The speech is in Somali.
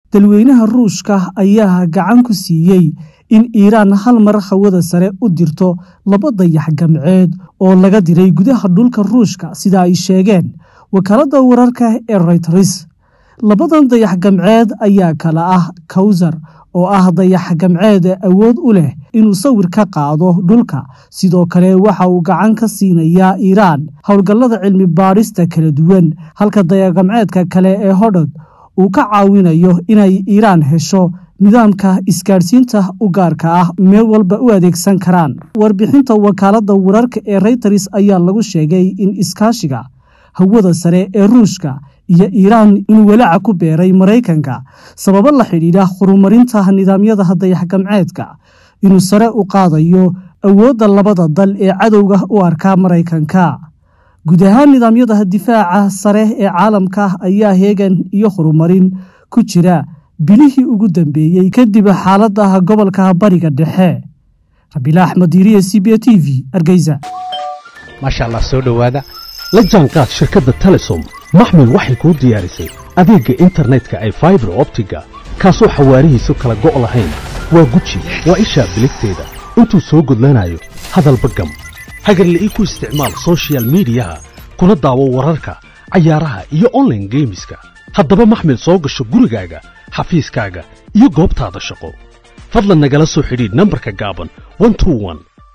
dalweynaha ruushka ayaa gacan ku siiyey in iiraan hal mar hawada sare u dirto laba dayax gamceed oo laga diray gudaha dhulka ruushka sida ay sheegeen wakaaladda wararka ee reyters labadan dayax gamceed ayaa kala ah kawsar oo ah dayax gamceed awood u leh inuu sawir ka qaado dhulka sidoo kale waxa uu gacan ka siinayaa iiraan howlgallada cilmi baadhista kala duwan halka dayaxgamceedka kale ee hodhod uu ka caawinayo inay iiraan hesho nidaamka isgaadhsiinta u gaarka ah meel walba u adeegsan karaan warbixinta wakaaladda wararka ee reyters ayaa lagu sheegay in iskaashiga hawada sare ee ruushka iyo iiraan inuu walaaca ku beeray maraykanka sababo la xidhiidha horumarinta nidaamyada dayaxgamceedka inuu sare u qaadayo awoodda labada dal ee cadowga u arka maraykanka guud ahaan nidaamyada difaaca sare ee caalamka ayaa heegan iyo horumarin ku jira bilihii ugu dambeeyey kadib xaalada gobolka bariga dhexe rabiila axmed diiriye c b a t v hargeysa maasha allah soo dhowaada la jaanqaad shirkadda telesom maxmil waxay kuu diyaarisay adeegga internetka ay faibar optiga kaasoo xawaarihiisu kala go' lahayn waa guji waa ishaa biligteeda intuu soo gudlanayo hadalba gam hagarla'ii ku isticmaal sochial midiyaha kuna daawo wararka cayaaraha iyo onlaine geemiska haddaba maxmil soo gasho gurigaaga xafiiskaaga iyo goobtaada shaqo fadlan nagala soo xidhiidh nambarka gaaban